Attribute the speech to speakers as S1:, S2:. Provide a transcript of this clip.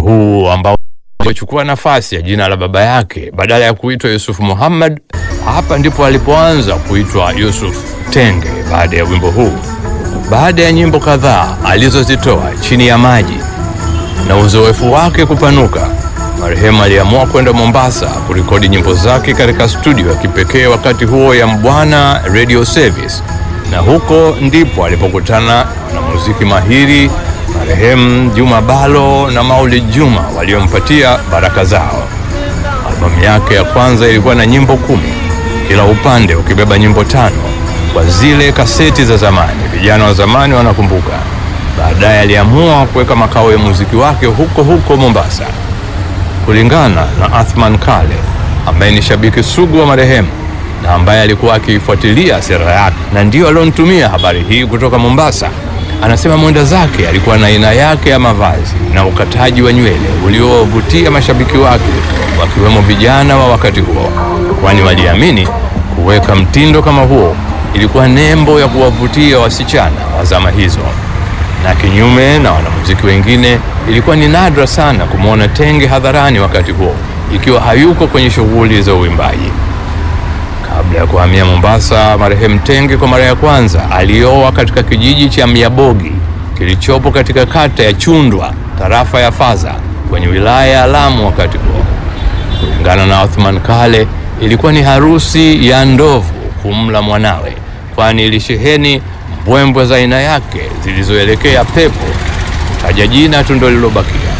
S1: huu ambao umechukua nafasi ya jina la baba yake badala ya kuitwa Yusuf Muhammad. Hapa ndipo alipoanza kuitwa Yusuf Tenge baada ya wimbo huu. Baada ya nyimbo kadhaa alizozitoa chini ya maji na uzoefu wake kupanuka, marehemu aliamua kwenda Mombasa kurekodi nyimbo zake katika studio ya kipekee wakati huo ya Mbwana Radio Service, na huko ndipo alipokutana na muziki mahiri marehemu Juma Balo na Maulid Juma waliompatia baraka zao. Albamu yake ya kwanza ilikuwa na nyimbo kumi, kila upande ukibeba nyimbo tano kwa zile kaseti za zamani. Vijana wa zamani wanakumbuka. Baadaye aliamua kuweka makao ya muziki wake huko huko Mombasa. Kulingana na Athman Kale ambaye ni shabiki sugu wa marehemu na ambaye alikuwa akiifuatilia sera yake na ndiyo alionitumia habari hii kutoka Mombasa, anasema mwenda zake alikuwa na aina yake ya mavazi na ukataji wa nywele uliowavutia mashabiki wake wakiwemo vijana wa wakati huo, kwani waliamini kuweka mtindo kama huo ilikuwa nembo ya kuwavutia wasichana wa zama hizo na kinyume na wanamuziki wengine, ilikuwa ni nadra sana kumwona Tenge hadharani wakati huo, ikiwa hayuko kwenye shughuli za uimbaji. Kabla ya kuhamia Mombasa, marehemu Tenge kwa mara ya kwanza alioa katika kijiji cha Miabogi kilichopo katika kata ya Chundwa, tarafa ya Faza, kwenye wilaya ya Lamu wakati huo. Kulingana na Othman Kale, ilikuwa ni harusi ya ndovu kumla mwanawe, kwani ilisheheni mbwembwe za aina yake zilizoelekea pepo. Taja jina tu ndo lilobakia.